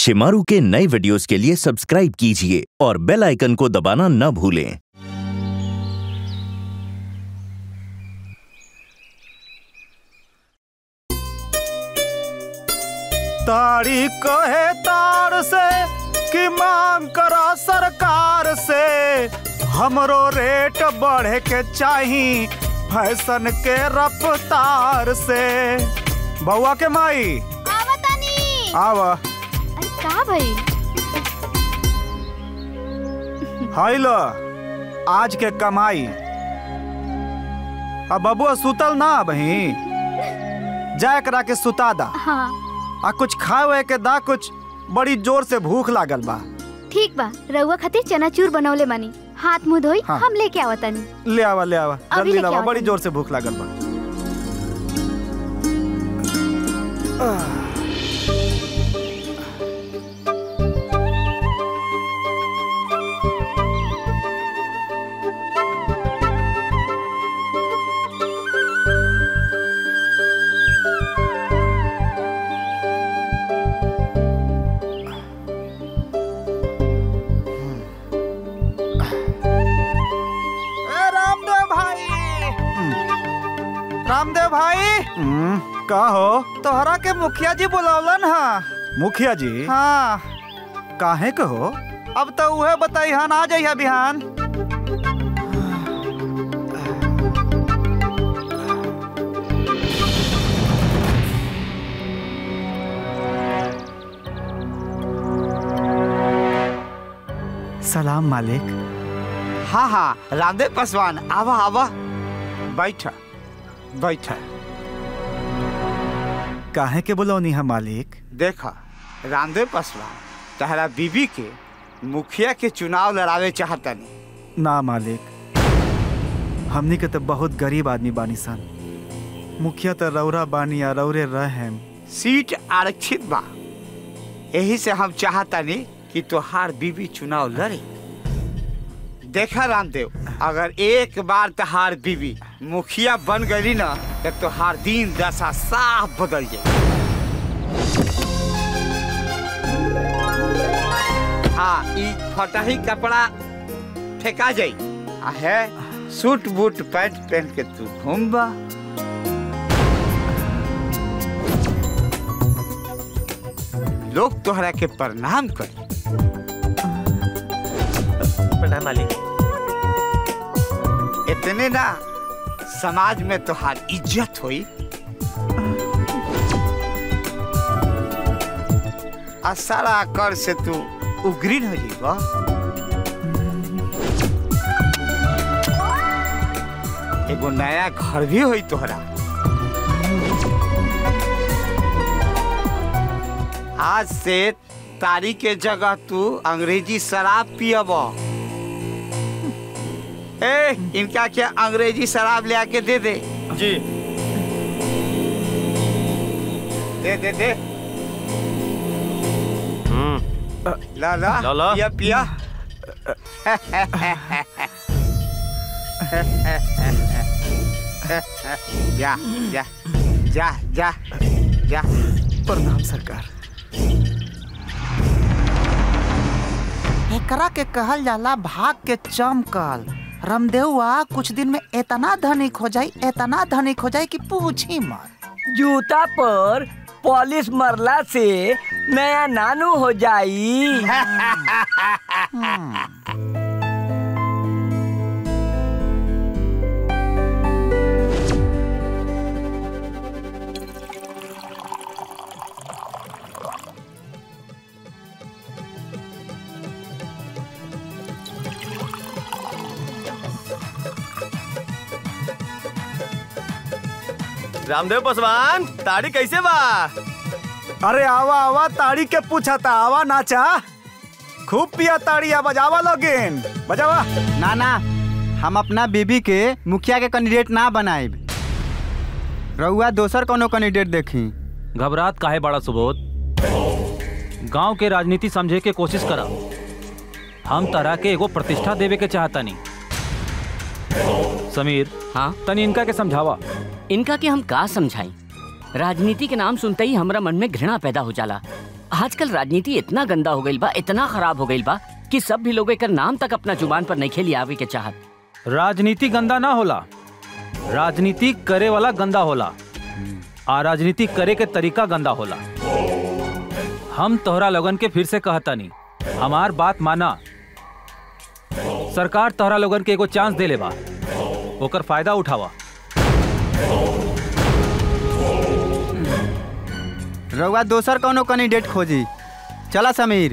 शिमारू के नए वीडियोस के लिए सब्सक्राइब कीजिए और बेल आइकन को दबाना न भूलें ताड़ी कहे तार से कि मांग करा सरकार से हमरो रेट बढ़े के चाही फैशन के रफ्तार से बउआ के माई आवतानी आव अरे का भई हाई लो आज के कमाई अब बबुआ सुतल ना बही जाए करा के सुता दा हाँ आ कुछ खाए के दा कुछ बड़ी जोर से भूख लागल बा ठीक बा रउआ खातिर चनाचूर बनवले मानी हाथ मुंह धोई हाँ। हम लेके आवतानी ले आवा ले आवा अभी जल्दी लेके लावा आवा बड़ी तुम। जोर से भूख लागल बा ए रामदेव भाई रामदेव भाई का हो तोहरा के मुखिया जी बुलावलन हा मुखिया जी हाँ काहे के हो अब तो उहे बताई हन आ जाइया बिहान सलाम मालिक हाँ हाँ रामदेव पासवान आवा आवा बैठा बैठा काहे के बुलौनी है मालिक देखा रामदेव पासवान तहरा बीबी के मुखिया के चुनाव लड़ावे चाहतनी ना मालिक हमनी के तो बहुत गरीब आदमी बानी सन मुखिया तो रौरा बानी या रौरे रहेम सीट आरक्षित बा यही से हम चाहतनी कि तोहार बीबी चुनाव लड़े देखा रामदेव अगर एक बार तहार बीबी मुखिया बन गई ना तो तोहार दिन दशा साफ बदल जाए हाँ ई फटाही कपड़ा फेंका जाई आ है सूट बूट पैंट पहन के तू घूमबा लोग तोहरा के प्रणाम कर प्रणाम मालिक इतने ना समाज में तोहार इज्जत होई आ सारा कर से तू उग्रीन हो जाएगा एगो नया घर भी होई तोहरा आज से तारी के जगह तू अंग्रेजी शराब पियब ए इनका क्या अंग्रेजी शराब ले आके दे दे जी दे दे दे ला ला ला, ला। पिया पिया जा जा जा जा जा प्रणाम सरकार एकरा के कहल जाला भाग के चमकल रामदेवा कुछ दिन में इतना धनिक हो जाई इतना धनिक हो जाई कि पूछी मत जूता पर पॉलिश मरला से नया नानू हो जाई रामदेव पासवान ताड़ी कैसे बा अरे आवा आवा ताड़ी के पूछा था आवा नाचा खूब पिया ताड़ी आ बजावा लोगिन बजावा ना ना हम अपना बीबी के मुखिया के कैंडिडेट ना बनाएब रउआ दोसर कोनो कैंडिडेट देखी घबरात काहे बड़ा सुबोध गांव के राजनीति समझे के कोशिश करा हम तरह के एगो प्रतिष्ठा देवे के चाहता नहीं समीर हाँ तनी इनका के समझावा इनका के हम का समझाई राजनीति के नाम सुनते ही हमरा मन में घृणा पैदा हो जाला आजकल राजनीति इतना गंदा हो गई बा इतना खराब हो गई बा कि सब भी लोग एकर नाम तक अपना जुबान पर नहीं खेली आवे के चाहत राजनीति गंदा ना होला राजनीति करे वाला गंदा होला आ राजनीति करे के तरीका गंदा होला हम तोहरा लोगन के फिर से कहता नहीं हमार बात माना सरकार तोहरा लोगन के एगो चांस दे ले बा ओकर फायदा उठावा रउआ दोसर कौनो कैंडिडेट खोजी चला समीर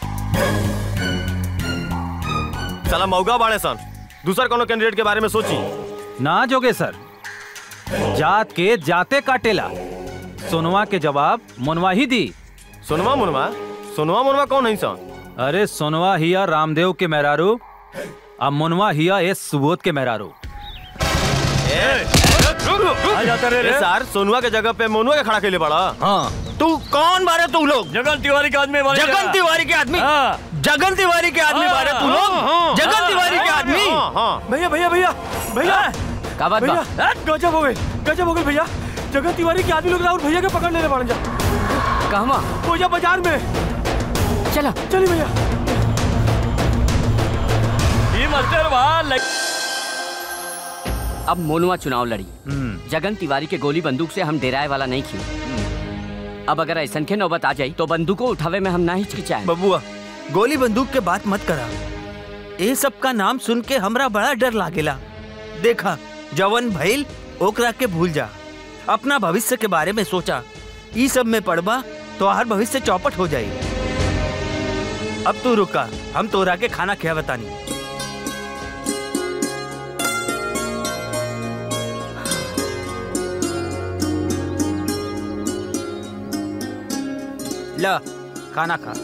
चला मौगा बाड़े सन दूसर कोनो कैंडिडेट के बारे में सोची ना जोगे सर जात के जाते काटेला सोनवा के जवाब मुनवा ही दी सोनवा मुनवा सोनवा मुनवा कौन है सन अरे सोनवा हिया रामदेव के मेहरारू अब मुनवा हिया एस सुबोध के मेहरारू अरे सर सोनुआ के जगह पे मोनुआ के खड़ा के लिए बड़ा हाँ तू कौन बारे तू लोग जगन तिवारी के आदमी बारे जगन तिवारी के आदमी हाँ। जगन तिवारी के आदमी बारे तू लोग जगन तिवारी के आदमी भैया भैया भैया भैया का बात बा भैया गजब हो गई गजब हो गई भैया जगन तिवारी के आदमी लोग राहुल भैया के पकड़ लेने पड़ जा कहवा पूजा बाजार में चला चलिए भैया ये मास्टर वाह अब मोनुआ चुनाव लड़ी जगन तिवारी के गोली बंदूक से हम डेराए वाला नहीं खी अब अगर ऐसा के नौबत आ जाई तो बंदूकों उठावे में हम ना हिचकिचाए बबुआ गोली बंदूक के बात मत करा ए सब का नाम सुन के हमरा बड़ा डर लागेला देखा जवन भइल ओकरा के भूल जा अपना भविष्य के बारे में सोचा ई सब में पड़बा तो हर भविष्य चौपट हो जाई अब तू रुका हम तोरा के खाना खिया बतानी ला खाना खा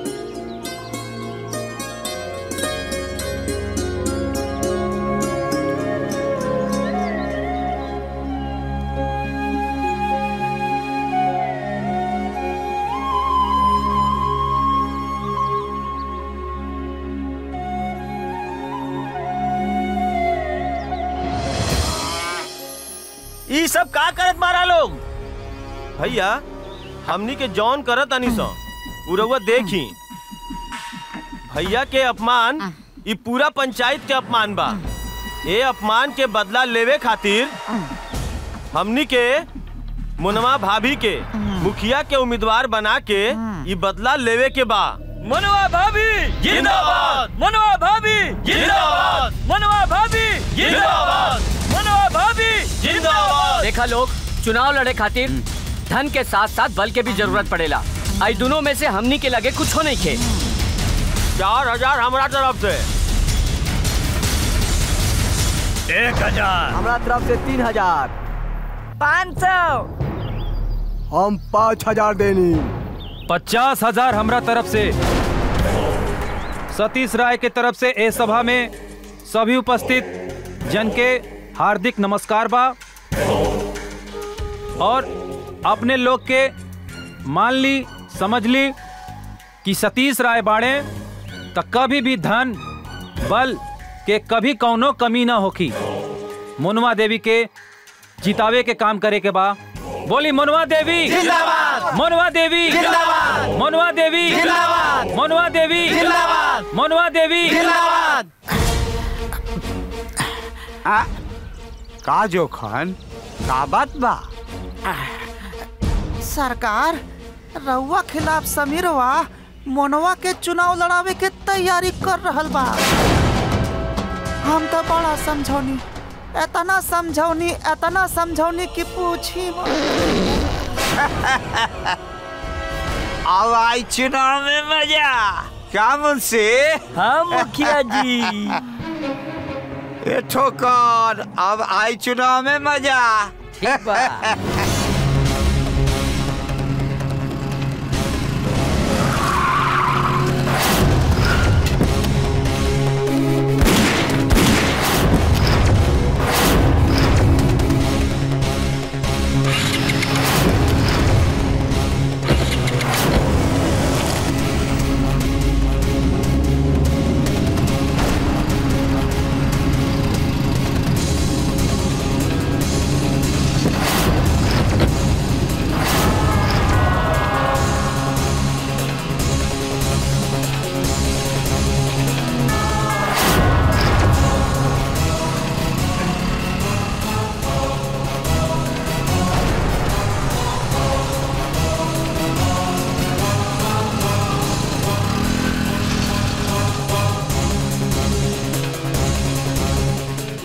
ई सब का करत मारा लोग भैया हमनी के जौन करत अनी सो उ रउआ देखी भैया के अपमान ई पूरा पंचायत के अपमान बा ए अपमान के बदला लेवे खातिर हमनी के मुनवा भाभी के मुखिया के उम्मीदवार बना के ई बदला लेवे के बा मनवा भाभी जिंदाबाद! मनवा भाभी जिंदाबाद! मनवा भाभी जिंदाबाद! मनवा भाभी जिंदाबाद देखा लोग चुनाव लड़े खातिर धन के साथ साथ बल के भी जरूरत पड़ेला आई दोनों में से हमनी के लगे कुछ नहीं खे चार हजार हमारा तरफ से एक हजार हमारा तरफ से तीन हजार पाँच सौ हम पाँच हजार देनी पचास हजार हमरा तरफ से सतीश राय के तरफ से ए सभा में सभी उपस्थित जन के हार्दिक नमस्कार बा और अपने लोग के मान ली समझ ली कि सतीश राय बाड़े त कभी भी धन बल के कभी कौनो कमी ना होखी मुनवा देवी के जितावे के काम करे के बा बोली मुनवा देवी जिंदाबाद! मुनवा देवी जिंदाबाद! मुनवा देवी जिंदाबाद! मुनवा देवी जिंदाबाद! मुनवा देवी जिंदाबाद! आ, का जोखन का बात बा सरकार रउआ खिलाफ समीरवा मोनवा के चुनाव लड़ावे के तैयारी कर रहल बा हम तो बड़ा समझौनी एतना समझौनी एतना समझौनी कि पूछी अब आई चुनाव में मजा क्या मुंशी हाँ मुखिया जी ए ठोकर अब आई चुनाव में मजा ठीक बा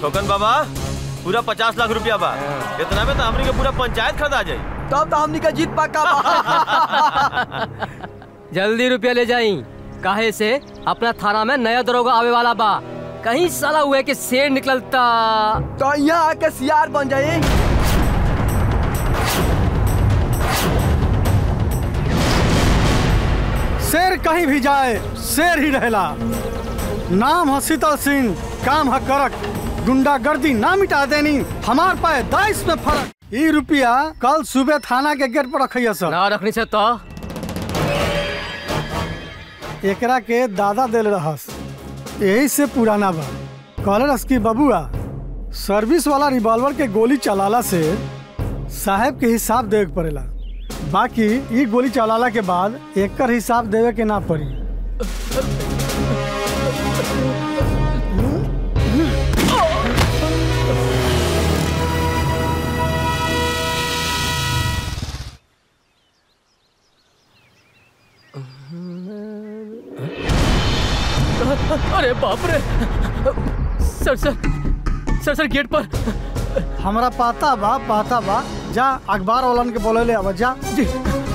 ठोकन बाबा पूरा पचास लाख रुपया बा इतना में तो हमनी के पूरा पंचायत खरीदा जाई तब तो हमनी का जीत पक्का बा जल्दी रुपया ले जाई काहे से अपना थाना में नया दरोगा आवे वाला बा कहीं साला हुए के शेर निकलता तो यहाँ आके सियार बन जाई शेर कहीं भी जाए शेर ही रहेला नाम है शीतल सिंह काम है करक गुंडागर्दी ना मिटा देनी हमार पाए दाइस में फर्क ई रुपया कल सुबह थाना के गेट पर रखिए सर ना रखनी से तो एकरा के दादा दिल रहस यही से पुराना बा कहले रस की बबुआ सर्विस वाला रिवॉल्वर के गोली चलाला से साहब के हिसाब देवे के पड़ेला बाकी ई गोली चलाला के बाद एकर हिसाब देवे के ना पड़ी अरे बाप रे सर सर सर सर गेट पर हमरा पाता बा पाता बा जा अखबार वालन के बोले ले अब जा जी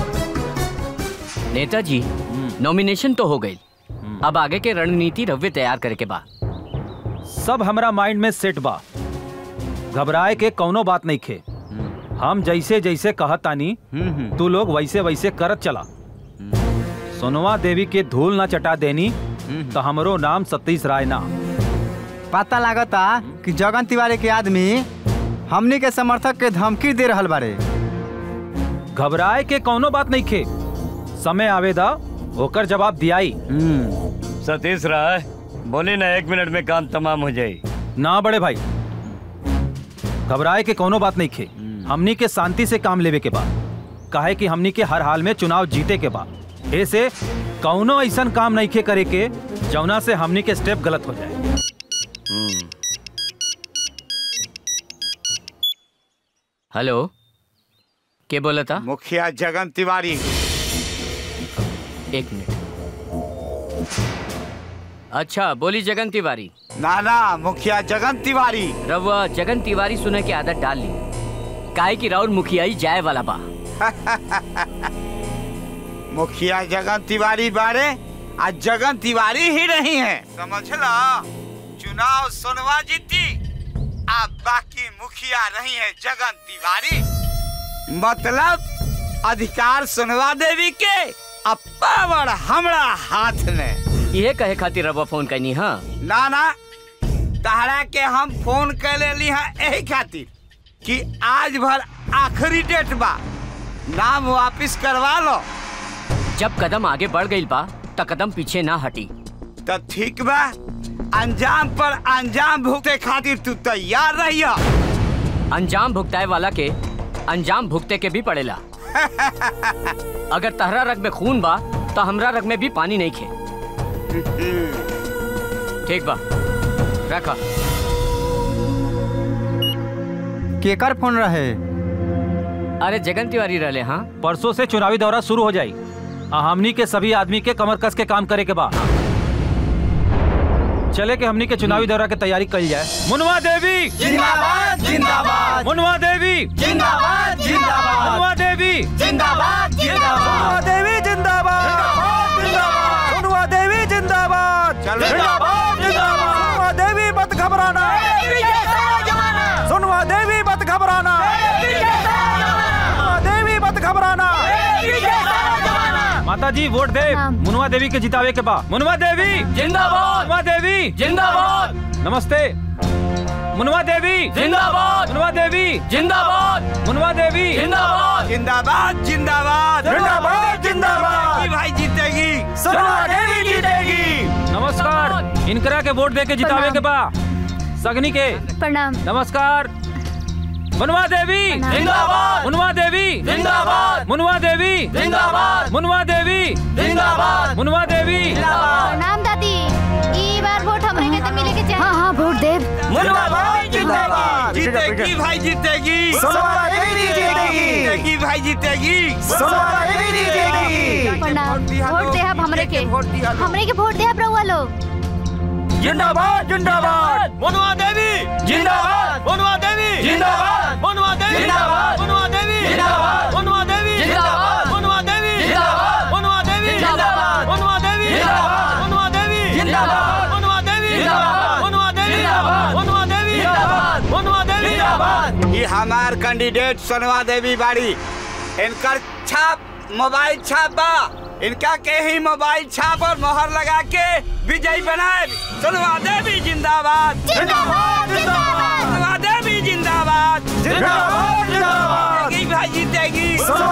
नेताजी नॉमिनेशन तो हो गई अब आगे के रणनीति रव्य तैयार करे के बा सब हमरा माइंड में सेट बा घबराए के कौनो बात नहीं खे हम जैसे जैसे कहत तानी तू लोग वैसे वैसे करत चला सोनवा देवी के धूल ना चटा देनी तो हमरो नाम सतीश राय ना पता लागता कि जगन तिवारी के आदमी हमनी के समर्थक के धमकी दे रहल बारे घबराए के कौनो बात नहीं खे समय आवेदा होकर जवाब दियाई सतीश राय बोले ना एक मिनट में काम तमाम हो जाए ना बड़े भाई घबराए के कौनो बात नहीं खे हमनी के शांति से काम लेवे के बा काहे कि हमनी के हर हाल में चुनाव जीते के बा ऐसे कौनो ऐसा काम नहीं खे करे के जौना से हमनी के स्टेप गलत हो जाए हेलो के बोला था मुखिया जगन तिवारी एक मिनट अच्छा बोली जगन तिवारी ना ना मुखिया जगन तिवारी रवा जगन तिवारी सुने की आदत डाल ली काहे की राउर मुखियाई जाए वाला बा मुखिया जगन तिवारी बारे आज जगन तिवारी ही नहीं है समझ लो चुनाव सोनवा जीती अब बाकी मुखिया नहीं है जगन तिवारी मतलब अधिकार सोनवा देवी के अब पावर हमरा हाथ में ये कहे खातिर रवा फोन करनी हाँ ना ना तहरा के हम फोन कर लेली है यही खातिर कि आज भर आखिरी डेट बा नाम वापिस करवा लो जब कदम आगे बढ़ गई बा त कदम पीछे ना हटी तो ठीक बा अंजाम पर अंजाम भुगते खातिर तू तैयार रहिया अंजाम भुगताए वाला के अंजाम भुगते के भी पड़ेला अगर तहरा रग में खून बा तो हमरा रग में भी पानी नहीं खे ठीक बा रखा केकर फोन रहे अरे जगन तिवारी रहले हाँ परसों से चुनावी दौरा शुरू हो जाई आ हमनी के सभी आदमी के कमर कस के काम करे के बा चले के हमनी के चुनावी दौरा के तैयारी कल जाए मुनवा देवी जिंदाबाद, जिंदाबाद। मुनवा देवी जिंदाबाद, जिंदाबाद। मुनवा देवी जिंदाबाद जिंदाबाद देवी जिंदाबाद जिंदाबाद सोनुआ देवी जिंदाबाद चल जिंदाबाद, जिंदाबाद। सोनुआ देवी मत घबराना सोनुआ देवी मत घबराना सोनुआ देवी मत घबराना माता जी वोट दे मुनवा देवी के जितावे के बा मुनवा देवी जिंदाबाद मुनवा देवी जिंदाबाद नमस्ते मुनवा देवी जिंदाबाद मुनवा देवी जिंदाबाद मुनवा देवी जिंदाबाद जिंदाबाद जिंदाबाद जिंदाबाद, जिंदाबाद। जीतेगी भाई जीतेगी सोनुआ देवी जीतेगी नमस्कार इनकरा के वोट दे के जितावे के बा सगनी के प्रणाम नमस्कार मुनवा देवी जिंदाबाद मुनवा देवी जिंदाबाद मुनवा देवी जिंदाबाद मुनवा देवी जिंदाबाद मुनवा देवी प्रणाम दादी ई बार वोट हमरे के तो मिले के चाहिए हाँ हाँ वोट देव जिंदाबाद जिंदाबाद जीतेगी भाई जीतेगी सोनुआ देवी जीतेगी जीतेगी भाई जीतेगी सोनुआ देवी जीतेगी प्रणाम वोट दे अब हमरे के हमरे के वोट दे अब रहुआ लोग जिंदाबाद जिंदाबाद मनुआ देवी जिंदाबाद मनुआ देवी जिंदाबाद मनुआ देवी जिंदाबाद मनुआ देवी जिंदाबाद मनुआ देवी जिंदाबाद मनुआ देवी जिंदाबाद मनुआ देवी जिंदाबाद मनुआ देवी जिंदाबाद मनुआ देवी जिंदाबाद मनुआ देवी जिंदाबाद मनुआ देवी जिंदाबाद मनुआ देवी जिंदाबाद मनुआ देवी जिंदाबाद ये हमार कैंडिडेट सोनवा देवी बाड़ी इनकर छाप मोबाइल छाप बा इनका के ही मोबाइल छाप और मोहर लगा के विजयी बनाए सोनवा देवी जिंदाबाद जिंदाबाद जिंदाबाद सोनवा देवी जिंदाबाद जिंदाबाद जिंदाबाद जीतेगी भाई जीतेगी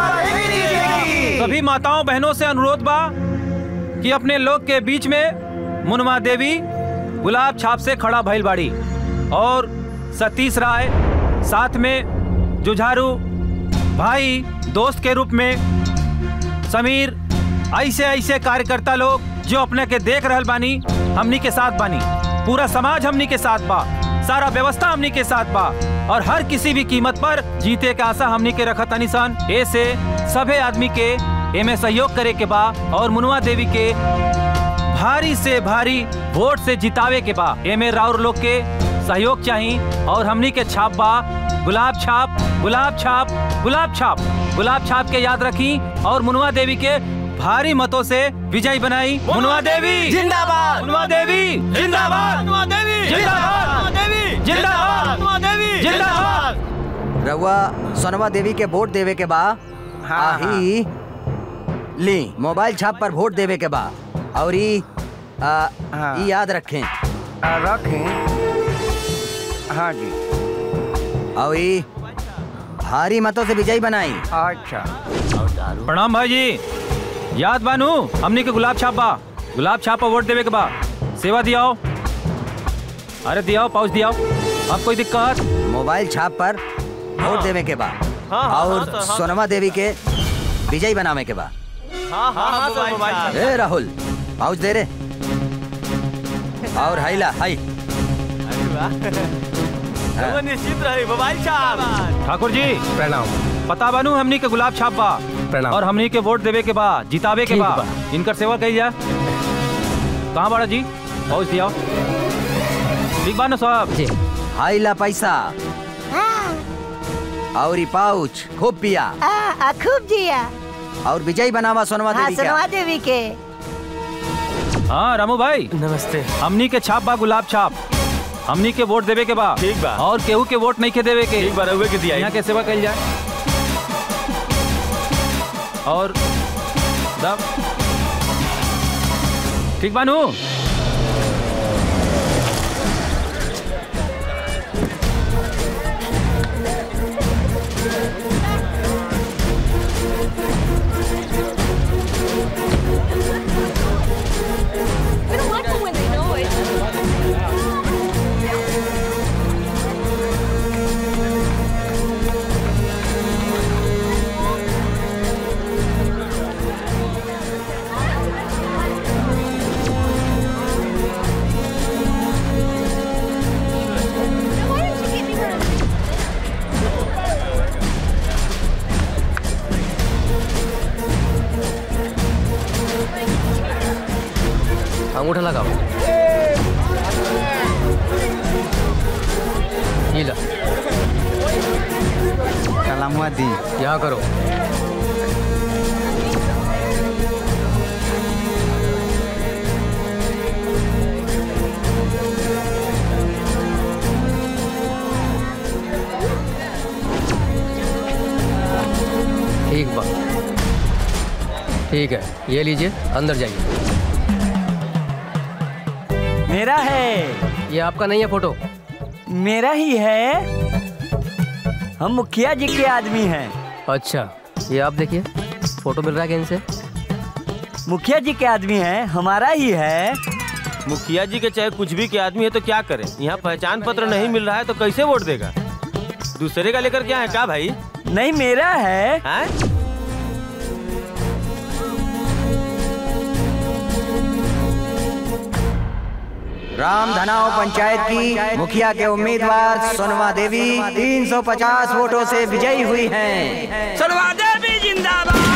सभी माताओं बहनों से अनुरोध बा कि अपने लोग के बीच में मुनमा देवी गुलाब छाप से खड़ा भइल बाड़ी और सतीश राय साथ में जुझारू भाई दोस्त के रूप में समीर ऐसे ऐसे कार्यकर्ता लोग जो अपने के देख रहल बानी हमनी के साथ बानी पूरा समाज हमनी के साथ बा सारा व्यवस्था हमनी के साथ बा और हर किसी भी कीमत पर जीते के आशा हमनी के रखत अनिसन ऐसे सभे आदमी के एमे सहयोग करे के बा और मुनुआ देवी के भारी से भारी वोट से जितावे के बा एमे राउर लोग के सहयोग चाहिए और हमनी के छाप बा गुलाब छाप गुलाब छाप गुलाब छाप गुलाब छाप के याद रखी और मुनुआ देवी के भारी मतों से विजयी बनाई मुनुआ देवी जिंदाबाद मुनुआ देवी जिंदाबाद मनुआ देवी जिंदाबाद मनुआ देवी जिंदाबाद मनुआ देवी जिंदाबाद रउआ सोनवा देवी के वोट देवे के बा आही ली मोबाइल छाप पर वोट देवे के बा और ई आ, ई याद रखें रखें हाँ जी और ई भारी मतों से विजयी बनाई अच्छा प्रणाम भाई जी याद बानू हमनी के गुलाब छाप बा गुलाब छाप पर वोट देवे के बा सेवा दियाओ अरे दियाओ पाउच दियाओ अब कोई दिक्कत मोबाइल छाप पर वोट देवे के बा हाँ, हाँ, और हाँ, तो हाँ। सोनमा देवी के विजयी बनावे के बा हाँ हाँ हाँ सर मोबाइल छाप। ए राहुल पाउच दे रे और हाइला हाई अरे वाह रउआ निश्चित रहे मोबाइल छाप ठाकुर जी प्रणाम पता बानू हमनी के गुलाब छाप बा प्रणाम। और हमनी के वोट देवे के बा जितावे के ठीक बा बा। इनकर सेवा कही जा कहाँ बड़ा जी पाउच दियाओ ठीक बा ना साहब जी हाइला पैसा और ई पाउच खूब पिया आ, आ, खूब जिया और विजयी बनावा सोनवा हाँ देवी का सुनवा देवी के हाँ रामू भाई नमस्ते हमनी के छाप बा गुलाब छाप हमनी के वोट देवे के बा ठीक बा। और केहू के वोट नहीं के देवे के एक बार रउए के दिया यहाँ के सेवा कल जाए और दब ठीक बानू अंगूठा लगाओ ये लो कलामुआ दी यहाँ करो ठीक बा ठीक है ये लीजिए अंदर जाइए मेरा है ये आपका नहीं है फोटो मेरा ही है हम मुखिया जी के आदमी हैं अच्छा ये आप देखिए फोटो मिल रहा है कहीं से मुखिया जी के आदमी हैं हमारा ही है मुखिया जी के चाहे कुछ भी के आदमी है तो क्या करें यहाँ पहचान पत्र नहीं मिल रहा है तो कैसे वोट देगा दूसरे का लेकर क्या है क्या भाई नहीं मेरा है, है? राम धनाव पंचायत की मुखिया के उम्मीदवार सोनवा देवी 350 वोटों से विजयी हुई हैं सोनवा देवी जिंदाबाद